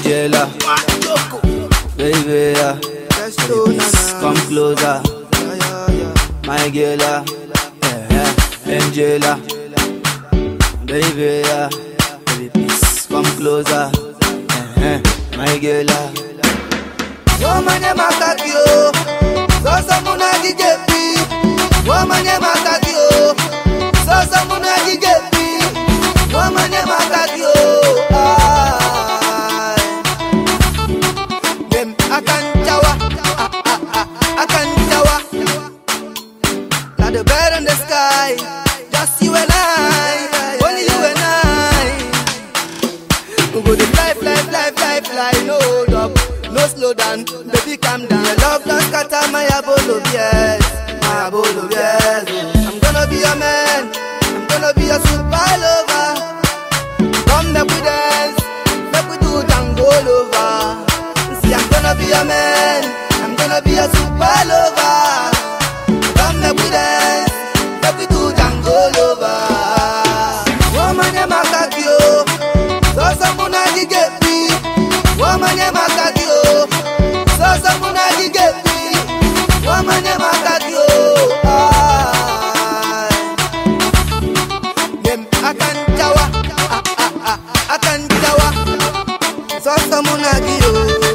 Angela, baby, yeah. come closer, my girl, yeah, yeah. Angela, baby, yeah. baby, please come closer, yeah, my girl. yeah. Womanye makakio, sasa muna gigepi. Womanye makakio, sasa muna gigepi. Womanye makakio, ay. Dem akan jawa, ah, ah, ah, akan jawa. Like the bird in the sky, just you and I, only you and I. We go dey fly, fly, fly, fly, fly, no hold up, no slow down, baby calm down. Your love don scatter my abolo, yes, my abolo, yes. I'm gonna be your man, I'm gonna be your super lover. Come make we dance, make we do tango lover. See, I'm gonna be your man, I'm gonna be your super lover. Come make we dance, make we do tango lover. Woman, makakio. Sasa muna gigepi Wamanye makakio Sasa muna gigepi Wamanye makakio Ay. Dem akan jawa ah, ah, ah, Akan jawa Sasa muna giyo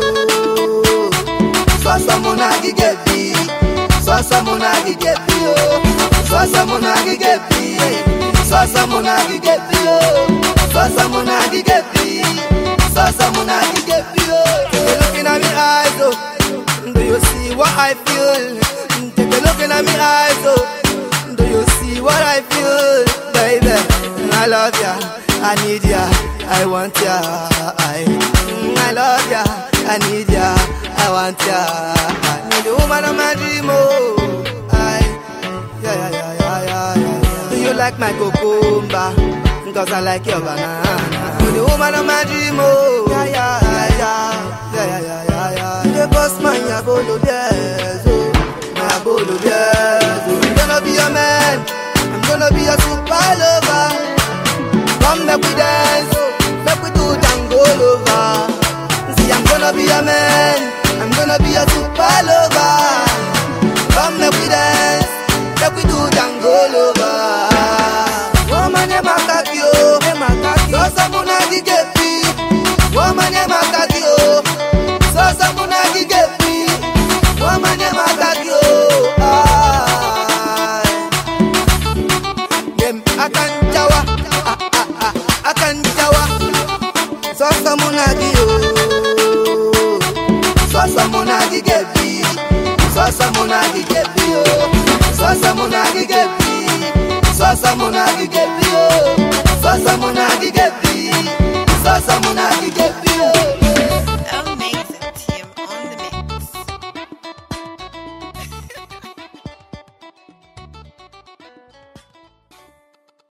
Sasa muna gigepi Sasa muna gigepi oh. Sasa muna gigepi Sasa muna gigepi oh. Sasa muna gigepi Sasa muna gigepi oh. Take a look in my eyes oh. Do you see what I feel? Take a look in my eyes oh. Do you see what I feel? Baby, I love ya I need ya I want ya I, I love ya I need ya I want ya I need the woman of my dream oh. I, yeah, yeah, yeah, yeah, yeah, yeah. Do you like my cucumber? Cause I like your banana. You the woman of my dream, oh. Yeah, yeah, yeah, yeah, yeah, yeah, yeah, yeah, yeah. You the boss man, ya bolo yes, oh. My bolo yes, oh. I'm gonna be your man. I'm gonna be your super lover. Come make we dance, make we do tango lover. See, I'm gonna be your man. I'm gonna be your super lover. Come make we dance, make we do tango lover. Woman, you makakio, sasa muna gigepi. Woman, you makakio, sasa muna gigepi. Woman, you makakio, ay. Dem akan jawa, ah, ah, ah, akan jawa. Sasa muna giyo, sasa muna gigepi. Sasa muna gigepi, oh. Sasa muna gigepi. Sasa muna gigepi,